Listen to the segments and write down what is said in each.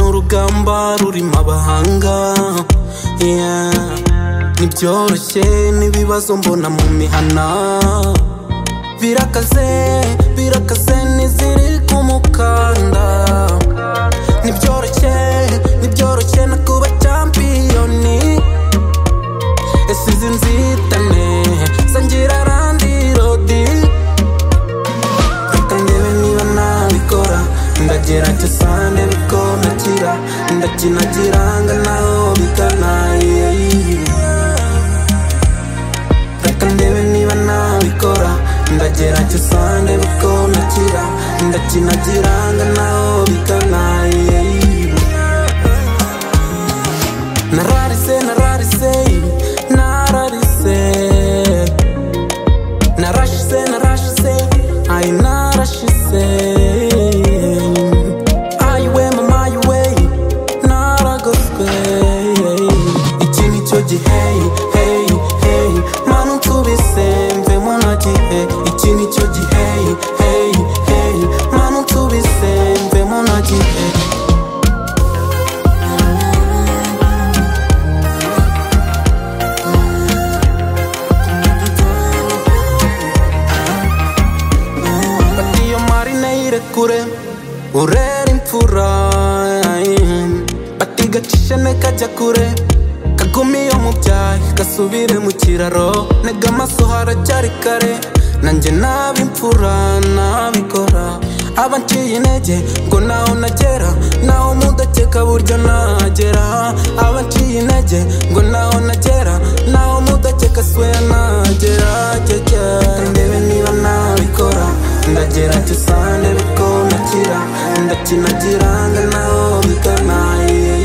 urugamba rurimo abahanga yeah. ntibyoroshye n'ibibazo mbona mu mihana birakaze birakaze n'iziri ku mukanda ntibyoroshye ntibyoroshye no kuba champiyoni ese izi nzitane zangira randirodi reka ndebe niba nabikora ndagerageza ndebiko nakira ndakina kiranga naho bigana yeah. reka ndebe niba nabikora ndagerageza ndebiko nakira ndakina kiranga naho bigana yeah. nararise nararise nararise narashise narashise ayi narashise ayiwe mama ayiwe naragoswe iki ni cyo gihe hey hey manu nsubise mvemo na gihe iki ni cyo gihe hey hey manu nsubise mvemo na gihe Fata iyo marine yirekure urera imfura Fata igacisha ne kajya kure kaguma iyo mu byahi gasubire mu kiraro ntega amaso haracyari kare nanjye naba imfura nabikora aba nciye intege ngo naho nagera naho mudakeka burya nagera aba nciye intege ngo naho nagera naho mudakeka sweya nagera keke ndebe niba nabikora ndagerageza ndebe ko nakira ndakina kiranga naho biganaye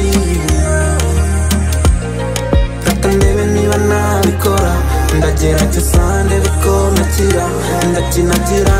reka ndebe niba nabikora ndagerageza ndebe ko nakira ndakina kiranga